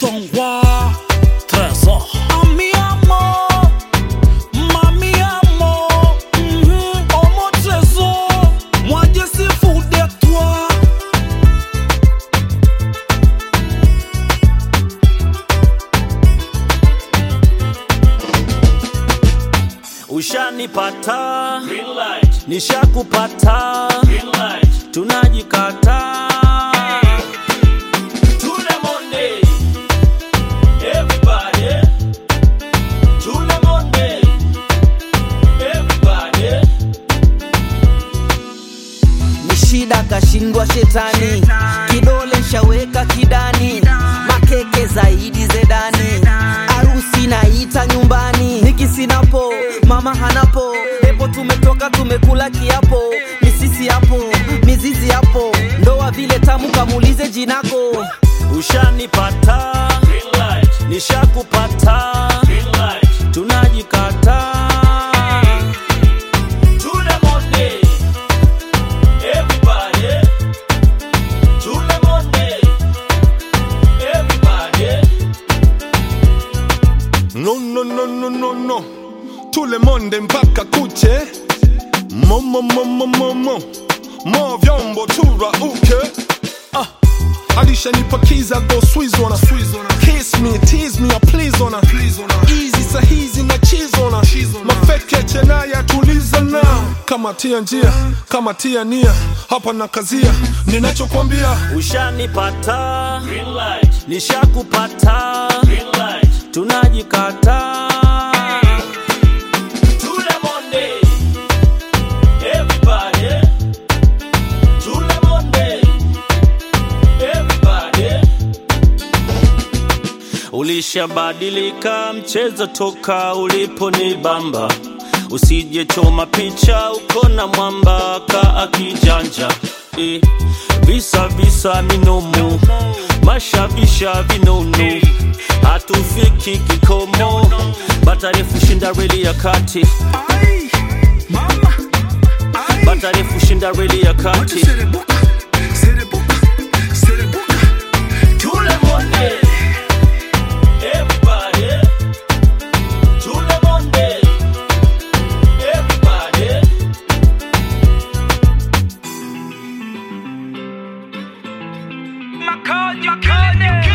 ton roi, trésor. Ami amour, mami amour, mhm, oh mon trésor, moi je suis fou de toi. Ushanipata, Green light, nishakupata, green light. tunajikata. To the Monday, everybody. To the Monday, everybody. ni shida kashindwa shetani kidole nshaweka kidani makeke zaidi zedani arusi naita nyumbani nikisinapo mama hanapo epo tumetoka tumekula kiapo misisi hapo mizizi hapo ndoa vile tamu kamulize jinako Ushanipata, Green light, nishakupata, green light. tunajikata. To the Monday, everybody. To the Monday, everybody. No, no, no, no, no, no. Tous les monde mpaka kuche. Momo, momo, momo. Mo vyombo tura uke. Ah. Alishanipakiza go squeeze on her. Kiss me, tease me, or please on her. Easy sahizi na cheese on her. Mafeke chenaya tuliza na. Kama tia njia, kama tia nia. Hapa na kazia, ninachokwambia. Ushanipata, Green light, nishakupata, green light. tunajikata. To the Monday, everybody. To the Monday, everybody. Ulishabadilika mchezo toka uliponibamba, usije choma picha uko na mwamba ka akijanja eh, visa visa minomo mashabisha vinono hatufiki kikomo, batarefu shinda reli ya kati, batarefu shinda reli ya kati. To the Monday, everybody. To the Monday, everybody. Makojo Kane.